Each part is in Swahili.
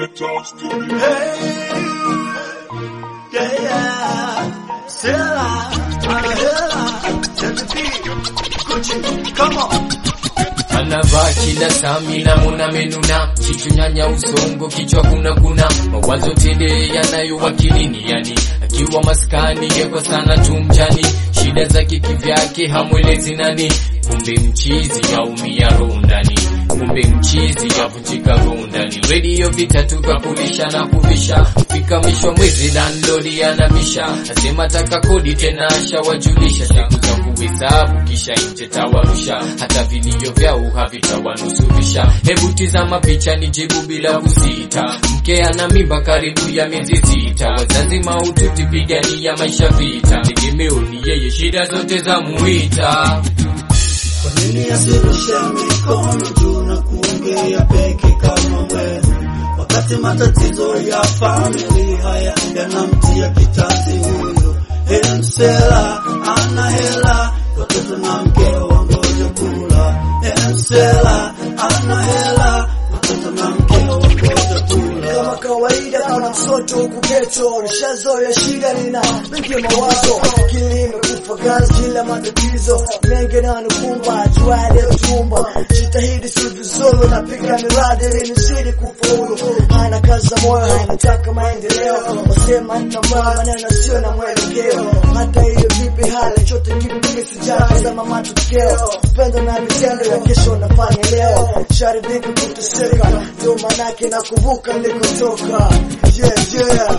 Yeah, yeah. Silla, Anahela, Tentapi, Gucci, come on. anavaa kila sami na muna menuna kichunyanya usongo kichwa kuna kuna mawazo tele yanayowakilini yani akiwa maskani yekwa sana tumjani shida zake kivyake hamwelezi nani kumbe mchizi yaumia roho ndani kumbe mchizi yavunjika roho ndani redio vitatu kakulisha na kuvisha fika mwisho wa mwezi landlodi anabisha asema taka kodi tena ashawajulisha siku za kuhesabu kisha nje tawarusha hata vilio vyao havitawanusurisha hebu tizama picha ni jibu bila kusita mke ana mimba karibu ya miezi sita wazazi maututi pigania maisha vita tegemeo ni yeye shida zote za muita Kwa nini asirushe mikono juu na kuongea peke kama wewe, wakati matatizo ya familia haya yanamtia kitanzi huyo? Hemsela ana hela, watoto na mkeo wangoja kula. Hemsela ana hela, watoto na mkeo wangoja kula. kama kawaida kama mtoto huku geto nishazoea shida nina mengi mawazo akili imekufa gazi kila matatizo mengi nanikumba juale tumba jitahidi si vizuri napiga miradi ili nizidi kufaulu hana kazi za moyo hanataka maendeleo wasema nina moyo maneno sio na mwelekeo hata hiyo vipi hali chote kipi kisijatazama matokeo pendo na vitendo ya kesho nafanya leo sharibiki kuteseka ndio manake nakumbuka nilikotoka yeah, yeah.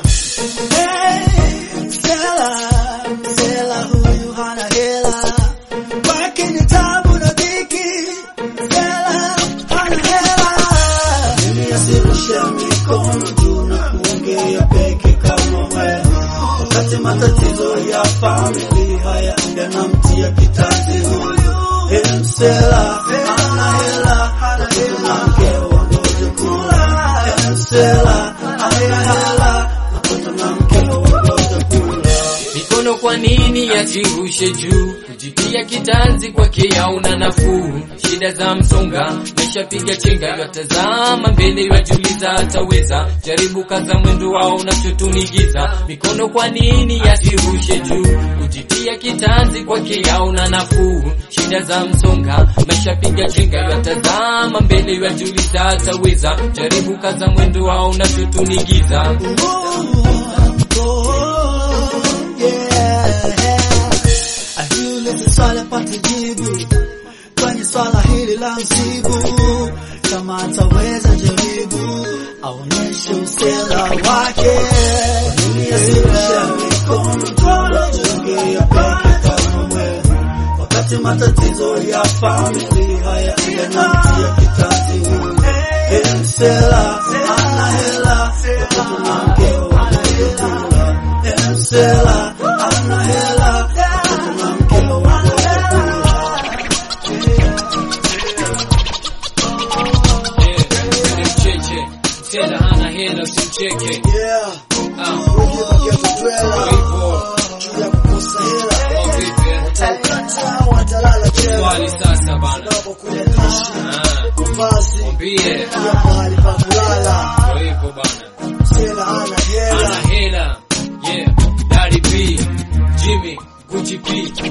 Hey, Stella, Stella huyu hana hela, kwake ni tabu na dhiki. Stella hana hela, mimi asirushe mikono juu na kuongea peke kama wewe, wakati matatizo ya familia haya yanamtia kitanzi huyu. Hey, Stella hana hela, watoto na mkeo wangoja kula. Hey, Stella hana hela, watoto na mkeo wangoja kula. mikono kwa nini yajirushe juu kujitia kitanzi kwake yauna nafuu shida za msonga meshapiga chenga yatazama mbele yajuliza ataweza jaribu kaza mwendo wao unachotunigiza mikono kwa nini yajirushe juu kujitia kitanzi kwake yauna nafuu shida za msonga meshapiga chenga yatazama mbele yajuliza ataweza jaribu kaza mwendo wao unachotunigiza Ajiulize swali apate jibu kwenye swala hili la msibu, kama ataweza jaribu aonyeshe usela wake. Nini asirushe mikono tunajiongea peke kama wewe, wakati matatizo ya familia haya yanamtia kitanzi huyu. Hey, msela ana hela, watoto na mkeo wanakula. Hey, msela ana hela, watoto na mkeo wanakula. Mcheche, tena hana hela usimcheke. Yeah. Ah, Wengine wakiacha dwela hivyo, juu ya kukosa hela au vipi? watakata watalala jela Swali sasa bana. unapokuja dishi Ah, mavazi mwambie, pia mahali pa kulala ndio hivyo bana. sela ana hela Hana hela. Yeah, Daddy B, Jimmy, Gucci P,